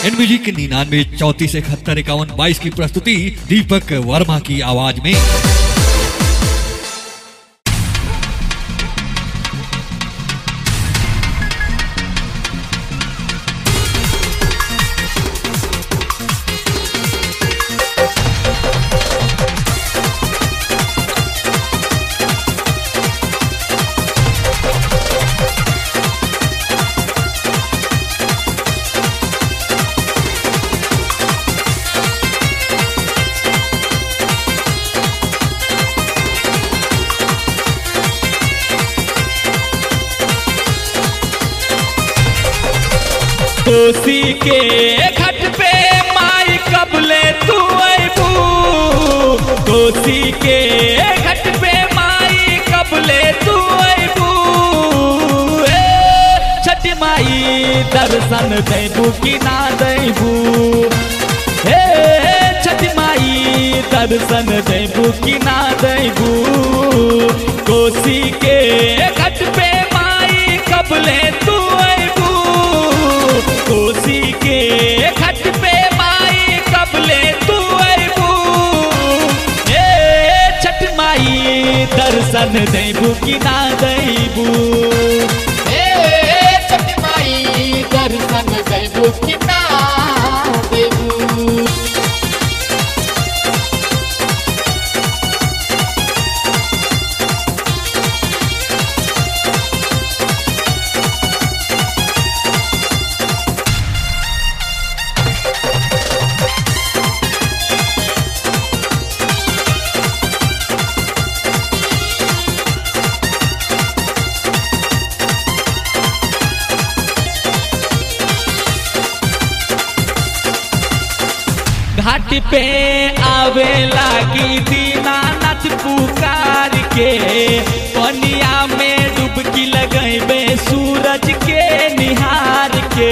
NBG के निन्यानवे चौतीस इकहत्तर इक्यावन बाईस की प्रस्तुति दीपक वर्मा की आवाज में कोसी के घट पे माई कबले तू अबू कोसी के घट पे माई कबले तू अबू छठ माई दर्शन देबू कि ना देबू हे छठ माई दर्शन देबू कि ना देबू कोसी के घट पे माई कबले तू अबू कोसी के घट पे माई कबले तू अबू ए छठ माई दर्शन देबू कि ना देबू हे छठ माई दर्शन देबू कि ना देबू घाट पे आवे लागी दीनानाथ पुकार के पनिया में डुबकी लगेबे सूरज के निहार के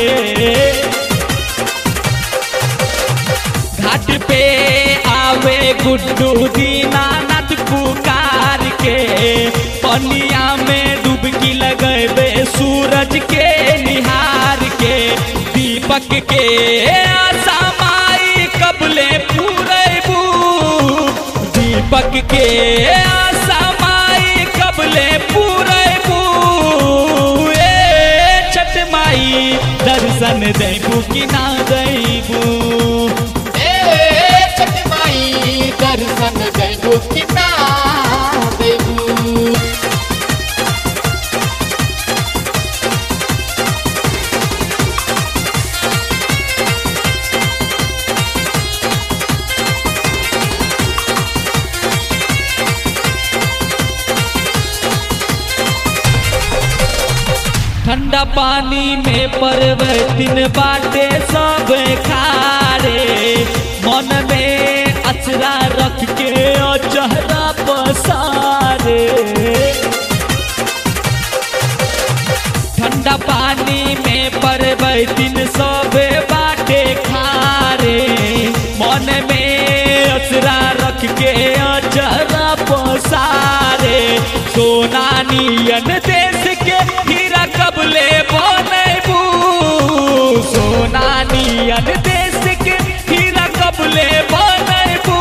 घाट पे आवे गुड्डू दीनानाथ पुकार के पनिया में डुबकी लगेबे सूरज के निहार के दीपक के आशा माई कबले पूरेबू दीपक के आशा माई कबले पूरेबू ए छठ माई दर्शन देबू कि ना देबू हे छठ माई दर्शन देबू कि ना देबू ठंडा पानी में परवतिन बाटे सब खारे मन में अचरा रख के और चेहरा पसारे ठंडा पानी में परवतिन सब बाटे खारे मन में अचरा रख के और चेहरा पसारे सोना नियन देश के हीरा कबले बनबू सोना नियन देश के हीरा कबले बनबू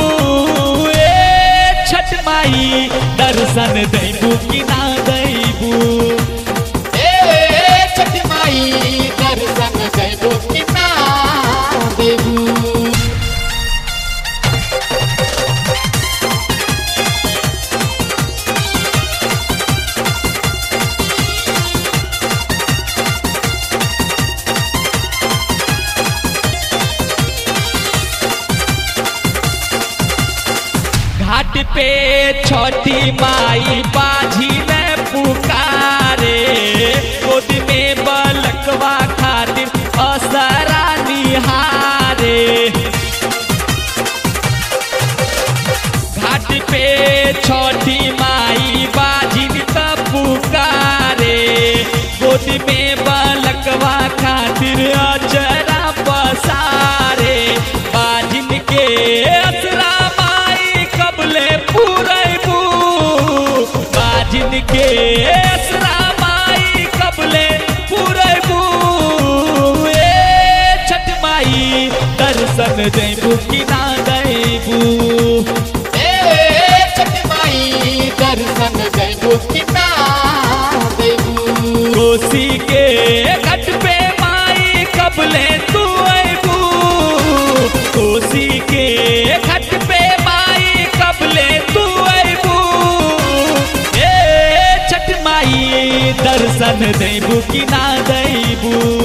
ए छठ माई दर्शन देबू कि ना देबू हे छठ माई दर्शन देबू कि ना देबू घाट पे छोटी माई बाजी में पुकारे गोद में बलकवा खातिर असरा निहारे घाट पे छोटी माई बाजी त पुकारे गोद में बलकवा खातिर अजरा पसारे बाजिन के असरा माई कबले पूरेबू बाजिन के असरा माई कबले पूरेबू देबू कि ना देबू ए छठ माई दर्शन देबू कि ना देबू कोसी के घट पे माई कबले तू अबू कोसी के घट पे माई कबले तू अबू ए छठ माई दर्शन देबू कि ना देबू